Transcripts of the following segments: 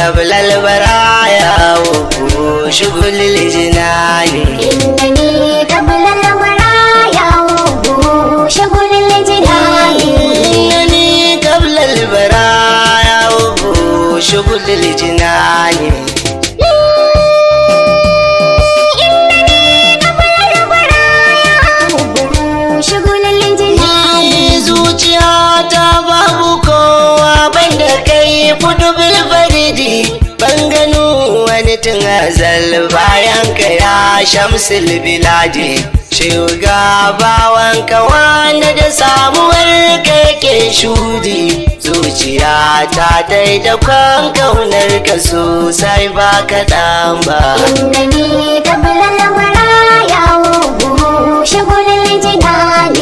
قبل البرايا وشغل الجنان إنني قبل البرايا وشغل الجنان إنني قبل البرايا وشغل الجنان شغل الجنان Ni zuciya ta babu kowa banda kai kudu bilfaridi ban gano wani tun azal bayan ka ya shamsul biladi bawan ka wanda da samuwar ka yake shudi zuciya ta dai da kwan kaunar ka sosai ba kaɗan ba إنني قبل البرايا وشغل الجنان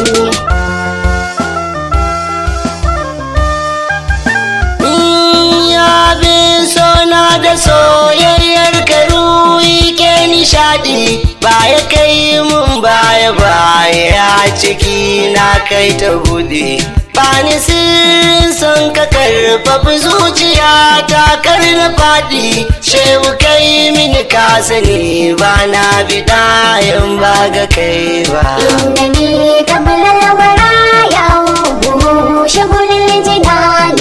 ya bin sona da soyayyar karuwi ke nishadi baya kai mun baya baya ciki na kai ta bude bani sirrin son ka karfafi zuciya ta kar na fadi shehu kai mini ka sani ba na bida in ba ga kai ba إنني قبل البرايا وشغل الجنان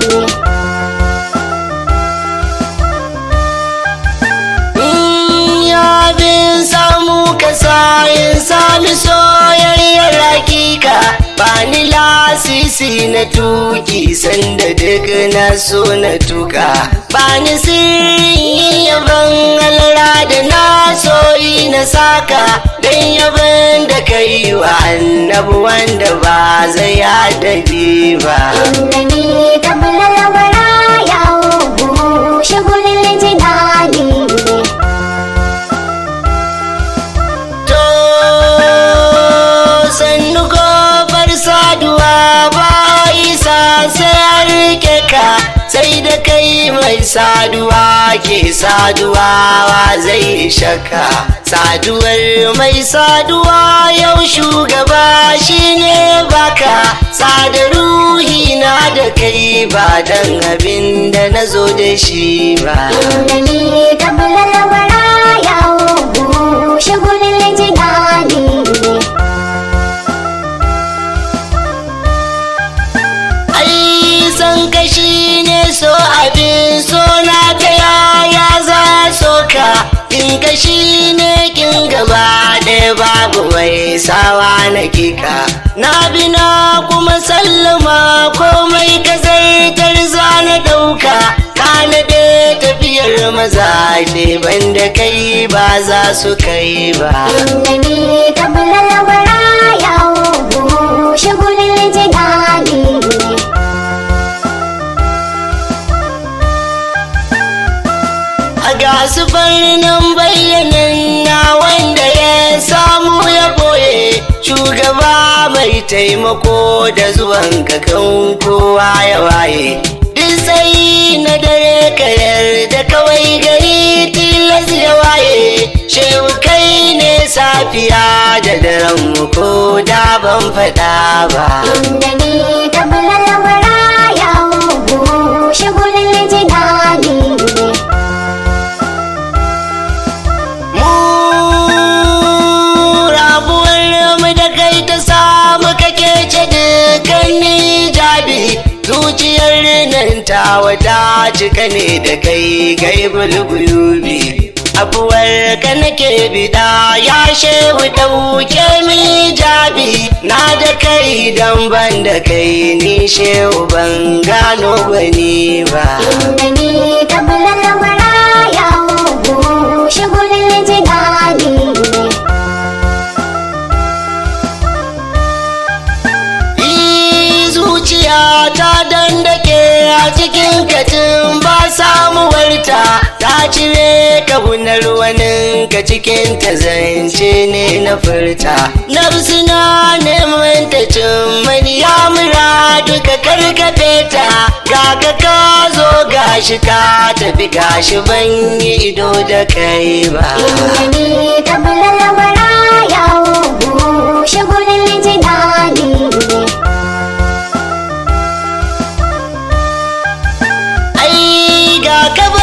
ya bin samu ka sayin sami soyayyar hakika ba ni lasisi na tuki sanda duk na so na tuka ba ni sirrin yaban alara da na soyi na saka don yaban da ka yi wa annabu wanda ba zai adadi ba إنني قبل البرايا وشغل الجنان To sannu gobar saduwa ba isa sai an rike ka sai da kai mai saduwa ke saduwa wa zai shaka saduwar mai saduwa yau shugaba shine baka sada ruhi na da kai ba dan abin da na zo da shi ba إنني قبل البرايا وشغل الجنان ai san kashi ne so abin so na ta yaya za so ka in kashi ne kin gaba ɗaya babu mai sawa na kika na bi na kuma sallama komai ka zartar za na ɗauka ka na tafiyar maza ne banda kai ba za su kai ba إنني قبل البرايا وشغل الجنان a gasu nan bayyanan na wanda ya samu ya boye shugaba mai taimako da zuwan kakan kowa ya waye duk sai na dare ka yarda kawai gari tilas ya waye shehu kai ne safiya da daren mu ko da ban faɗa ba إنني قبل البرايا وشغل الجنان mu rabuwar mu da kai ta samu kake ce dukkanin jabi zuciyar nan ta wata cika ne da kai kai bulbulubi abuwar ka nake bida ya shehu dauke mi jabi na da kai dan ban da kai ni shehu ban gano bani ba إنني قبل البرايا وشغل الجنان Yi zuciya ta dandake a cikin katin ba samuwarta ta cire kabunar wani ka cikin ta zance ne na furta nafsu na neman ta cin mani ya mura duka karkafe ta ga ka ka zo gashi ka tafi gashi ban yi ido da kai ba إنني قبل البرايا وشغل الجنان ai ga ka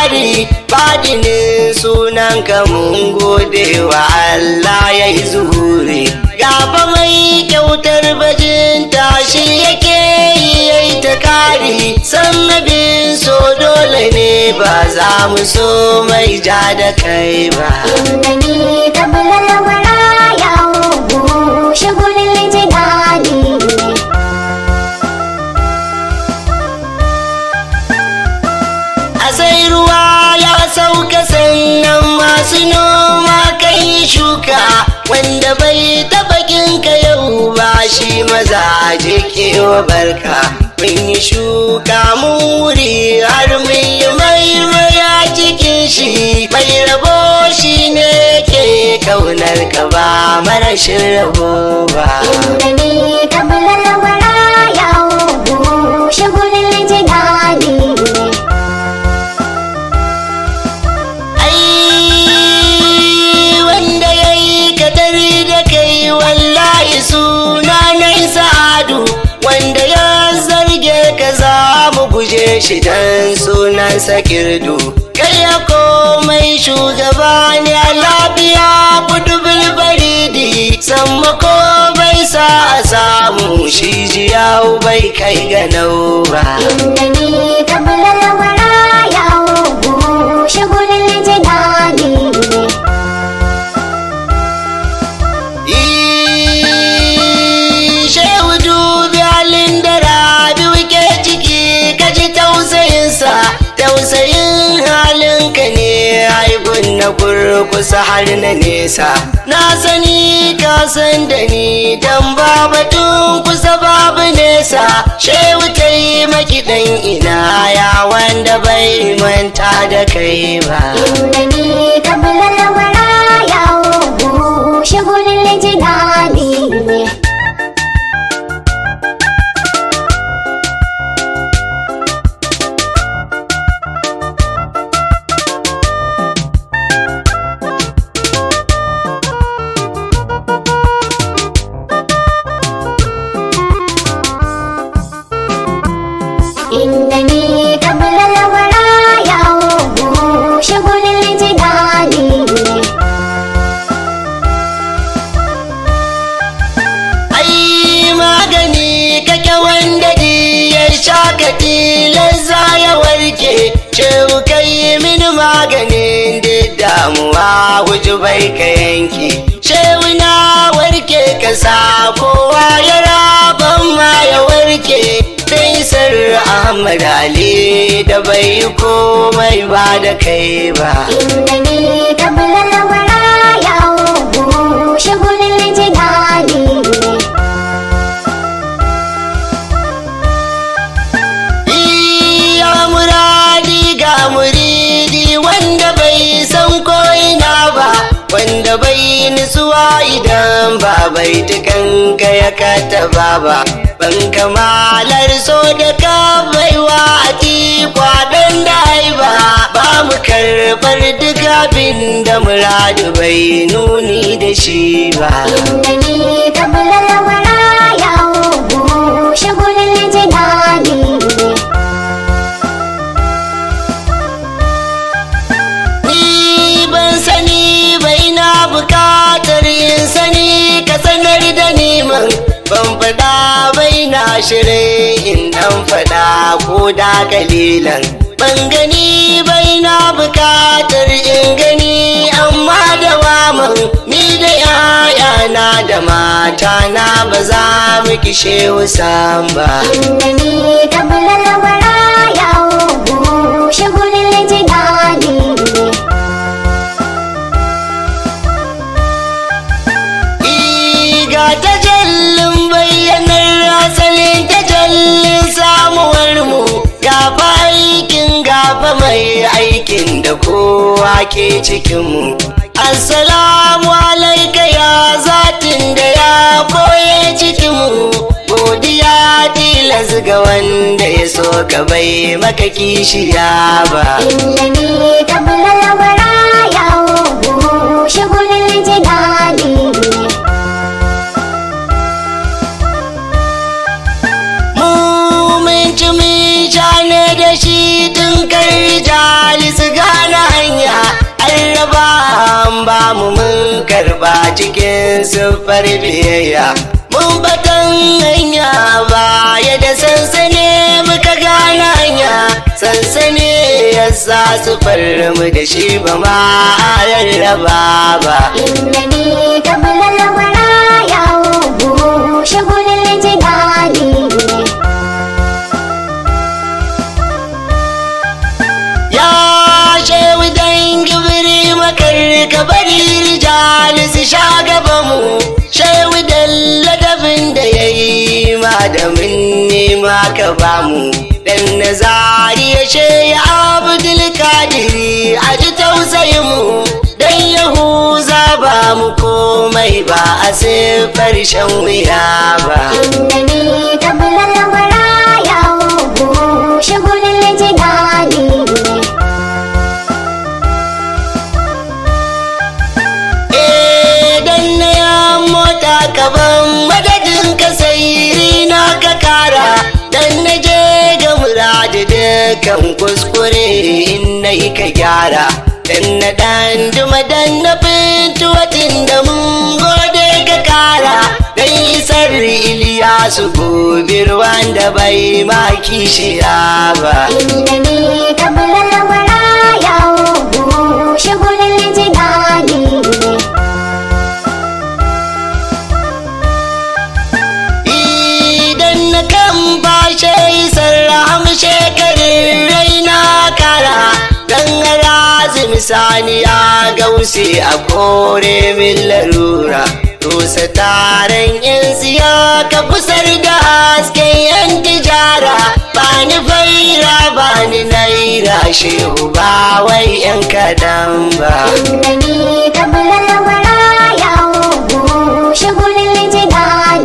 kirari fadinin sunan ka mun gode wa Allah ya yi zuhuri gaba mai kyautar bajinta shi yake yi ya yi ta kari san abin so dole ne ba za mu so mai ja da kai ba إنني قبل الورى يعوب شغل الجنان a sai ruwa ya sauka sannan masu noma kan yi shuka wanda bai taba ginka yau ba shi maza je kewa barka mun yi shuka mun wuri har mun yi maimaya cikin shi mai rabo shi ne ke kaunar ka ba marashin rabo ba إنني قبل الورى يعوب شغل الجنان ai wanda ya yi katari da kai wallahi suna na sa'adu wanda ya zarge ka za mu guje shi dan sunan sakirdu kai ya komai shugaba ne a lafiya kudu bilbaridi sammako bai sa a samu shi jiyau bai kai ga nau ba إنني قبل الورى يعوب شغل الجنان Shehu dubi halin da rabi wuke ciki ka ji tausayinsa, tausayin halinka ne haibun na kurkusa har na nesa. Na sani ka san da ni dan babatun kusa babu nesa. Shehu ta yi maki ɗan ina ya wanda bai manta da kai ba. إنني قبل الورى يعوب شغل الجنان إنني قبل الورى يعوب شغل الجنان ai magani kake wanda di ya sha ka tilarza ya warke cewa kai mini maganin da damuwa wuju bai ka yanke shewu na warke ka sa kowa ya raban ma ya warke dai sar ahmad ali da bai komai ba da kai ba إنني قبل الورى يعوب شغل الجنان Iya muradi ga muridi wanda bai san ko'ina ba, wanda bai nutsuwa idan ba bai tukanka ya kataba ba. Ban kamalar so da ka baiwa a kwaɗon da ba, ba mu karɓar duk abin da muradu bai nuni da shi ba. إنني قبل الورى يعوب شغل الجنان Ni ban sani bai na bukatar yin sani ka sanar da neman ban faɗa bai na shirin in dan faɗa ko da kalilan ban gani bai na bukatar in gani amma da waman ni da ‘ya'yana da matana ba za mu kishe wusan ba. إنني قبل الورى يعوب شغل الجنان Iga tajallin bayyanar asalin tajallin samuwar mu gafa aikin gafa mai aikin da kowa ke cikin mu assalamu alaika ya zatin da ya koye cikin mu godiya tilas ga wanda ya so ka bai maka kishiya ba إنني قبل الورى يعوب شغل الجنان mu mun ci mun sha ne da shi tun kai rijali su ga mu mun karba cikin siffar biyayya mun batan hanya baya da sansani muka gane hanya sansani ya sa siffar mu da shi ba ma a rarraba ba إنني قبل الورى يعوب شغل الجنان ya shehu dan gibiri makar ka bari rijali su sha gaba mu shehu dan ladabin da ya yi madamin nema ka ba mu dan nazari ya she ya abdul kadiri a ji tausayin mu dan yahuza ba mu komai ba a siffar shan wuya ba إنني قبل الورى يعوب شغل الجنان idan na ya mota kaban madadin ka sai na ka kara dan na je ga muradi dukan kuskure in na yi ka gyara dan na dan duma dan na fintuwatin da mun gode ka kara dan isar iliyasu gobe ruwan da bai ma kishiya ba إنني قبل الورى يعوب شغل الجنان idan na kan bashe sarraham shekarun raina kara dan razim saniya gausi a kore min larura rusa taron yan siya ka kusar da hasken yan tijara bani faira bani naira shehu ba wai yan kadan ba إنني قبل الورى يعوب شغل الجنان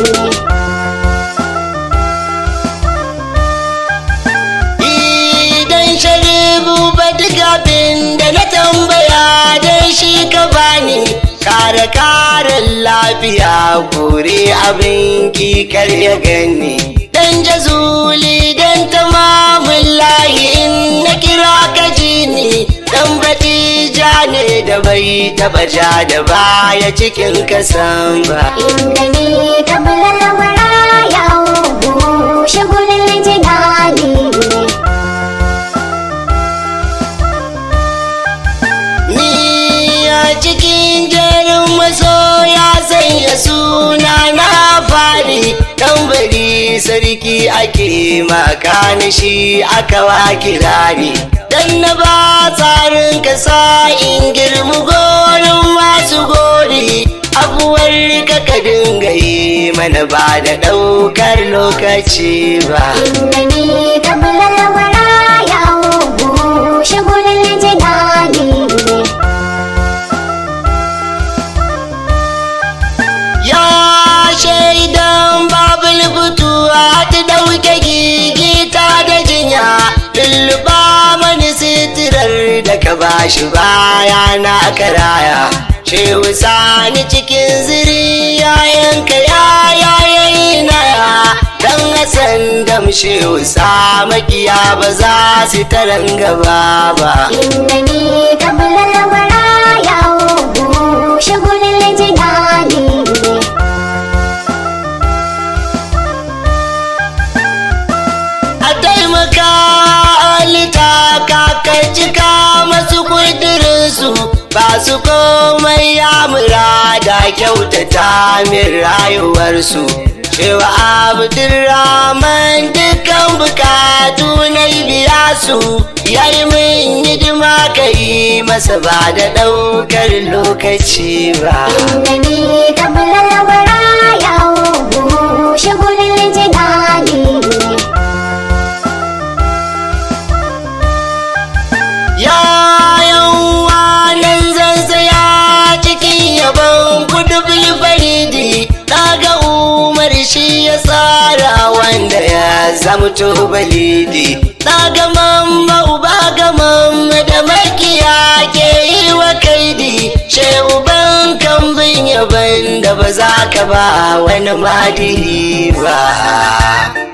Idan sharibu ba duk abin da na tambaya dan shi ka bani kare karen lafiya kore abin kikar ya gani dan jazuli dan tamamin layi in na kira ka ji ni dan batija ne da bai taba ja da baya cikin kasan ba إنني قبل الورى يعوب شغل الجنان Ni a cikin jerin masoya sanya suna na fari tambari sarki ake maka shi aka wa kirari dan na ba tsarin kasa in girmi gorin masu gori abuwar ka ka dinga yi mana ba da ɗaukar lokaci ba إنني قبل الورى يعوب شغل الجنان Ya shaidan babul fituwa ta ɗauke gigita da jinya lulluɓa mani sitirar da ka bashi baya na karaya shehu sani cikin ziri yayanka ya yayayi naya dan hasan dam shehu sa makiya ba za su taran gaba ba إنني قبل الورى يعوب شغل الجنان a taimaka alita kakar cika masu kudurinsu ba su komai ya murada kyautata min rayuwarsu cewa abdurrahman dukkan bukatu na biya su yayi min hidima ka yi masa ba da ɗaukar lokaci ba إنني قبل الورى يعوب شغل الجنان Ya yawa nan zan saya cikin yabon kudu bilfaridi ga umar shi ya tsara wanda ya zamto balidi ga mamma uba ga mamma da makiya ke yi wa kaidi shehu ban kambin yaban da ba za ka ba wani madiri ba